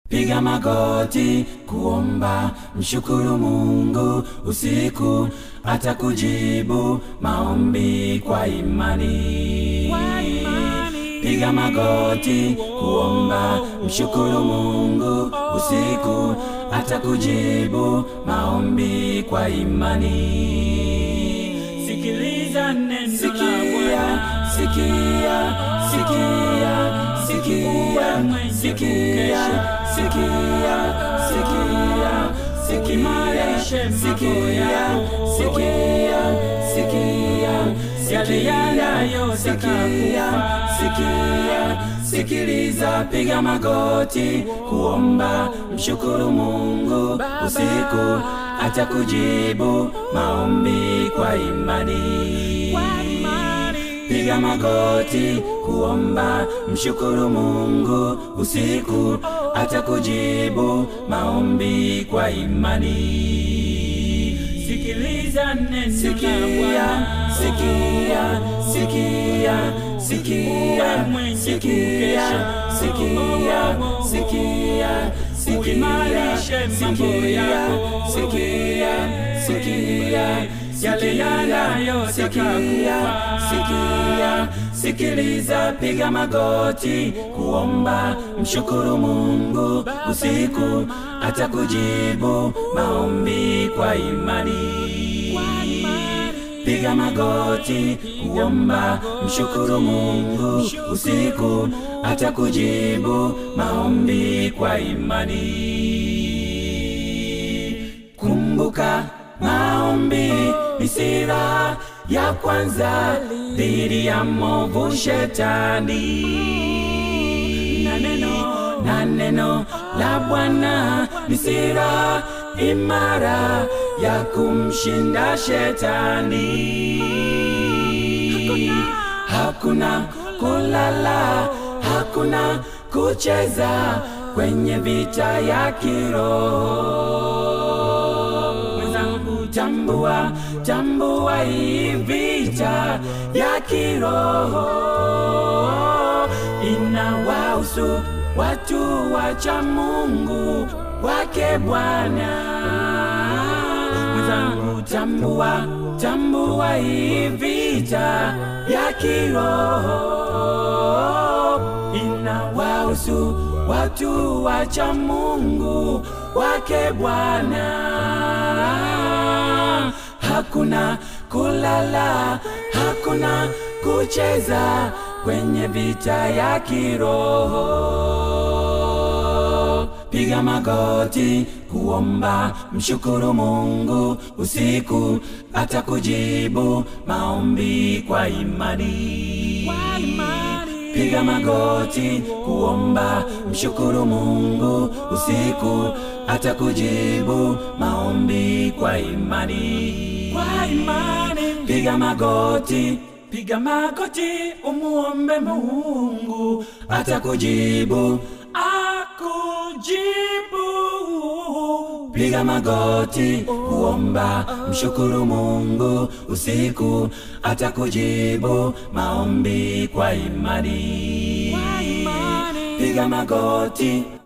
Piga magoti kuomba, mshukuru Mungu usiku, atakujibu maombi kwa imani. Piga magoti kuomba, mshukuru Mungu usiku, atakujibu maombi kwa imani. Sikiliza neno la Sikia, Bwana. sikia, sikia, sikia, mwenye sikia, sikia, sikia, sikia, Uimarishe mambo sikia, yako. sikia, sikia, Yale yanayotaka sikia, kufa. sikia, sikiliza, piga magoti kuomba, mshukuru Mungu usiku, atakujibu maombi kwa imani. Piga magoti kuomba, mshukuru Mungu usiku, atakujibu maombi kwa imani. Sikiliza neno la Sikia, Bwana. sikia, sikia, sikia, mwenye sikia, kukesha. sikia, sikia, sikia, Uimarishe mambo sikia, yako. sikia, sikia, Yale yanayotaka sikia, kufa. sikia, sikiliza, piga magoti kuomba, mshukuru Mungu usiku, atakujibu maombi kwa imani. Piga magoti kuomba, mshukuru Mungu usiku, atakujibu maombi kwa imani. Kumbuka maombi ni silaha ya kwanza dhidi ya movu shetani, na neno na neno la Bwana ni silaha imara ya kumshinda shetani. Hakuna kulala, hakuna kucheza kwenye vita ya kiroho. Mwenzangu, tambua, tambua hii vita ya kiroho inawahusu watu wacha Mungu wake Bwana. Mwenzangu, tambua, tambua hii vita ya kiroho inawahusu watu wacha Mungu wake Bwana. Hakuna kulala, hakuna kucheza kwenye vita ya kiroho. Piga magoti kuomba, mshukuru Mungu usiku, atakujibu maombi kwa imani. Piga magoti kuomba, mshukuru Mungu usiku, atakujibu maombi kwa imani. Piga magoti, piga magoti, umuombe Mungu, atakujibu, akujibu. Piga magoti kuomba, mshukuru Mungu usiku, atakujibu maombi kwa imani. Piga magoti